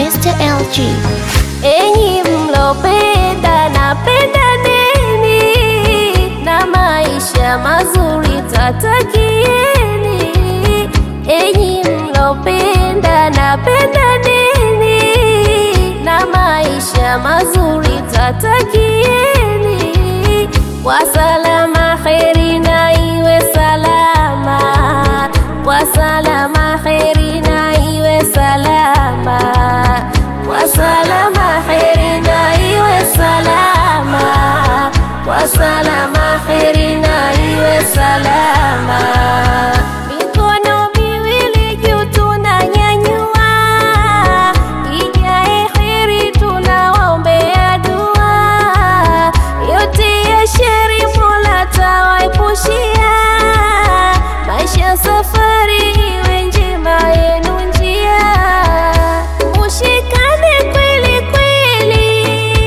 Mr. LG. Enyi mlopenda napenda nini na maisha mazuri tatakieni. Enyi mlopenda napenda nini na maisha mazuri tatakieni. Kwa salama kheri na iwe salama, kwa salama kheri na iwe salama, kwa salama kheri na iwe salama, kwa salama kheri na iwe salama. Mikono miwili juu tunanyanyua, ijae kheri tunawaombea dua, yote ya sheri Mola tawaepushia, maisha safari iwe njema yenu njia, mushikane kweli kweli,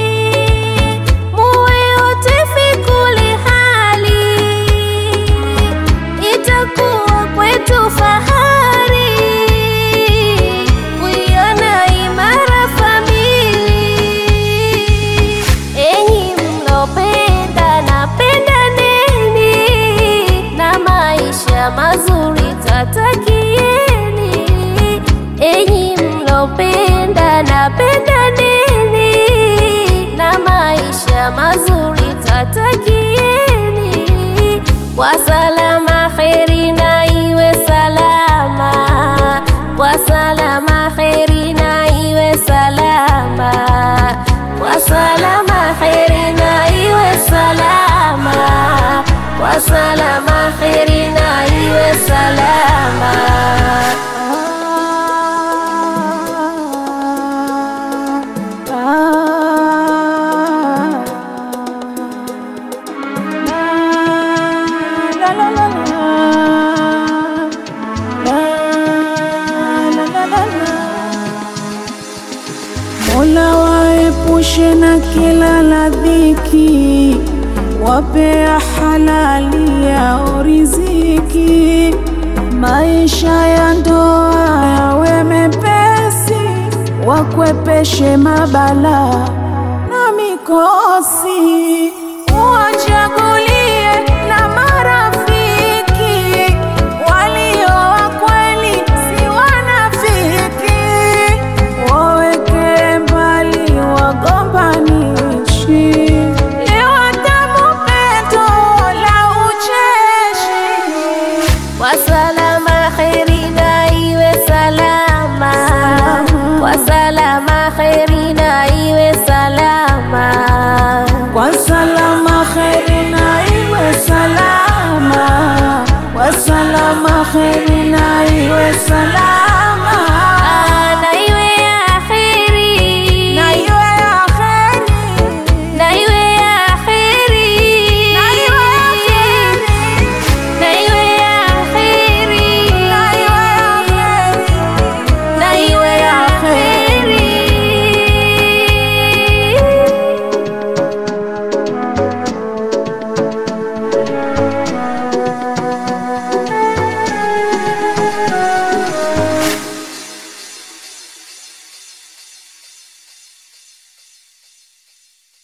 muwe wote fi kuli hali, itakuwa kwetu fahari kuiona imara famili. Enyi mlopenda napenda nini na maisha mazuri tatakieni. Enyi mlopenda napenda nini na maisha mazuri tatakieni. Kwa salama kheri na iwe salama, kwa salama kheri na iwe salama, kwa salama kheri na iwe salama, kwa salama kheri na iwe salama. Mola waepushe na kila la dhiki, wapea halali yao riziki, maisha ya ndoa yawe mepesi, wakwepeshe mabala na mikosi, uwachagulie na marafiki walio wa kweli, si wanafiki waweke mbali wagombanishi, leo tamu peto la ucheshi. Kwa salama kheri na iwe salama, kwa salama kheri na iwe salama, Kwa salama kheri na iwe salama, kwa salama kheri na iwe salama.